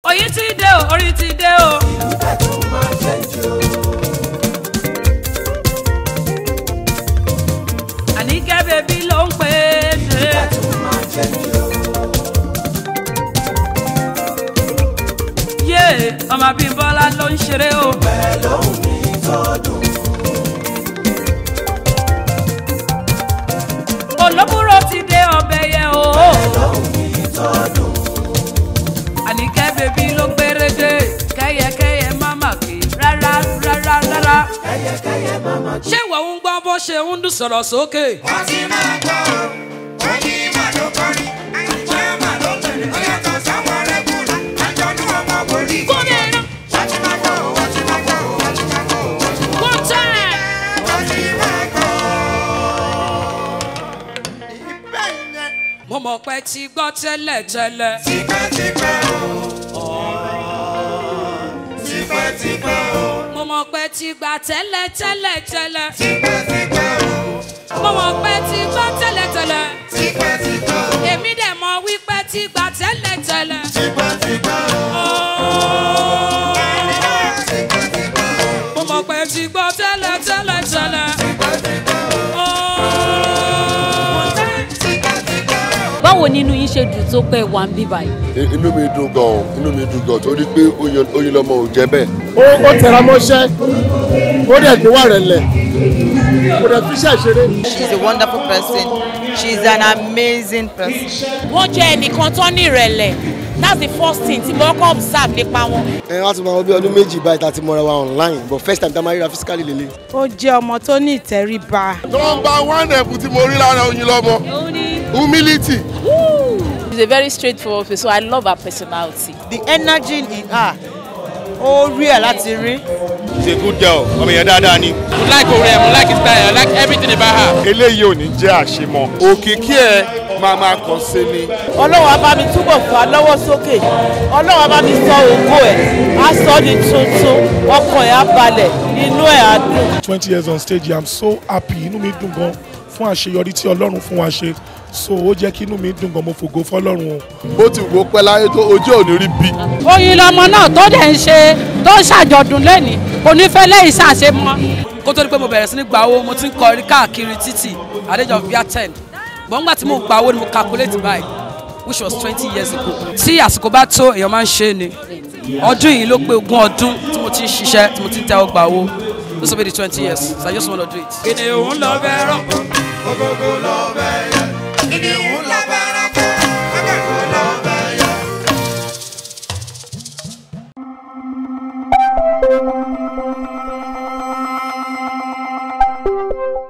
oyin ti dé o orin ti dé o. Ìgbà tó máa jẹ́ jù. àníkẹ́ bèbí ló ń pè é dé. Ìgbà tó máa jẹ́ jù. yé ọmọ Bímbọ́lá ló ń ṣeré o. Pẹ̀lú ohun mi tọdún. olóbùrò ti dé ọbẹ̀ yẹ o. Pẹ̀lú ohun mi tọdún. àníkẹ́ bèbí ló gbére dé. kẹ́yẹkẹ́yẹ má mà kí rárá rárá rárá. Kẹ́yẹkẹ́yẹ máma gbé. ṣé ìwọ ń gbọ́ bó ṣe ń dún sọ̀rọ̀ sókè. wọ́n ti máa gbọ́ ọ wọ́n ní màá ló kọrin àìjẹ́ màá ló tẹ̀lé ó yàtọ̀ sáwọn rẹ́gùlù àjọ̀nú ọmọ wòlíì. gómìnà wọ́n ti máa gbọ́ ọ wọ́n ti máa gbọ́ ọ wọ́n ti máa gbọ́ ọ wọ́n ti máa one time. wọ́n ti máa gbọ́ ọ. ìbẹ́ yẹn mo mọ̀ pé ti gbọ́ tẹ́lẹ̀ tẹ́lẹ̀. tipẹ́tipẹ́ o tipẹ́tipẹ́ o mo mọ̀ pé ti gbà tẹ́lẹ̀ tẹ́lẹ̀ tẹ́lẹ̀. tipẹ́tipẹ́ o mo mọ̀ pé ti gbọ́ tẹ́lẹ̀ tẹ́lẹ̀. tipẹ́tipẹ́ o èmi dẹ̀ mọ̀ wípé ti gbà tẹ́lẹ̀ tẹ́lẹ̀. tipẹ́tipẹ́ o Oh. mo mọ̀ pé ti gbọ́ tẹ́lẹ̀ tẹ́lẹ̀ tẹ́lẹ̀. báwo nínú yín ṣe dùn tó pé wà ń bí báyìí. inú mi dùn gan inú mi dùn gan torí pé oyin oyin lọmọ ò jẹ bẹ́ẹ̀. ó ó tẹra mọ́ṣẹ́ ó dẹ̀ gbé wà rẹ̀ lẹ̀ kò dẹ̀ fi iṣẹ́ ìṣeré. She's a wonderful person. She's an amazing person. wọ́n jẹ́ ẹnìkan tó ní ìrẹ̀lẹ̀ that's the first thing tí mo kọ́ observe nípa wọn. ẹ wá ti máa wọ bí ọdún méjì báyìí tá a ti mọra wa online but first time tá a máa ríra physically lélẹ̀. ó jẹ́ ọmọ tó ní ìtẹríba. nọmba one ẹ̀bùn tí mo rí lára oyin lọmọ humility. she's a very straightforward person so I love her personality. The energy in her ó rí ẹ̀ láti rí. she's a good girl ọmọ yẹn dáadáa ni. mo like orin ẹ mo like his style I like everything about her. eléyìí ò ní jẹ́ àṣemọ òkìkí ẹ máa máa kàn sí ni. ọlọ́run á bá mi túbọ̀ fà á lọ́wọ́ sókè ọlọ́run á bá mi sọ ògo ẹ̀ á sọ ọ́ di tuntun ọkàn ẹ̀ á balẹ̀ inú ẹ̀ á dùn. twenty years on stage i'm so happy inú mi dùn gan fún àṣeyọrí tí ọlọ́run fún wa ṣe so ó jẹ́ kí inú mi dùn gan mo fògo fọlọ́run o. bó ti wò ó pẹ́ láyé tó ojú ò ní rí bí. oyin lọmọ náà tó dẹ̀ ń ṣe tó ń ṣàjọ̀dún lẹ́nìí kò ní fẹ́ lẹ́yìn ṣàṣe mọ́. kó tó di pé mo bẹ̀rẹ̀ sí ní gba owó mo ti ń kọrin káàkiri títì àdéjọ bíi ten bọ́n gbà tí mo gba owó ni mo calculate by which was twenty years ago. tí àsìkò bá tó èèyàn máa ń ṣe é ni ọdún yìí ló pé ogún ọdún tí mo ti ń ṣiṣẹ́ tí mo ti ń tẹ́wọ́ gba owó this will be the twenty years so I just wanna do it. kìnìún lọ bẹ́ẹ̀ rọ̀. gbogbo lọ bẹ́ẹ̀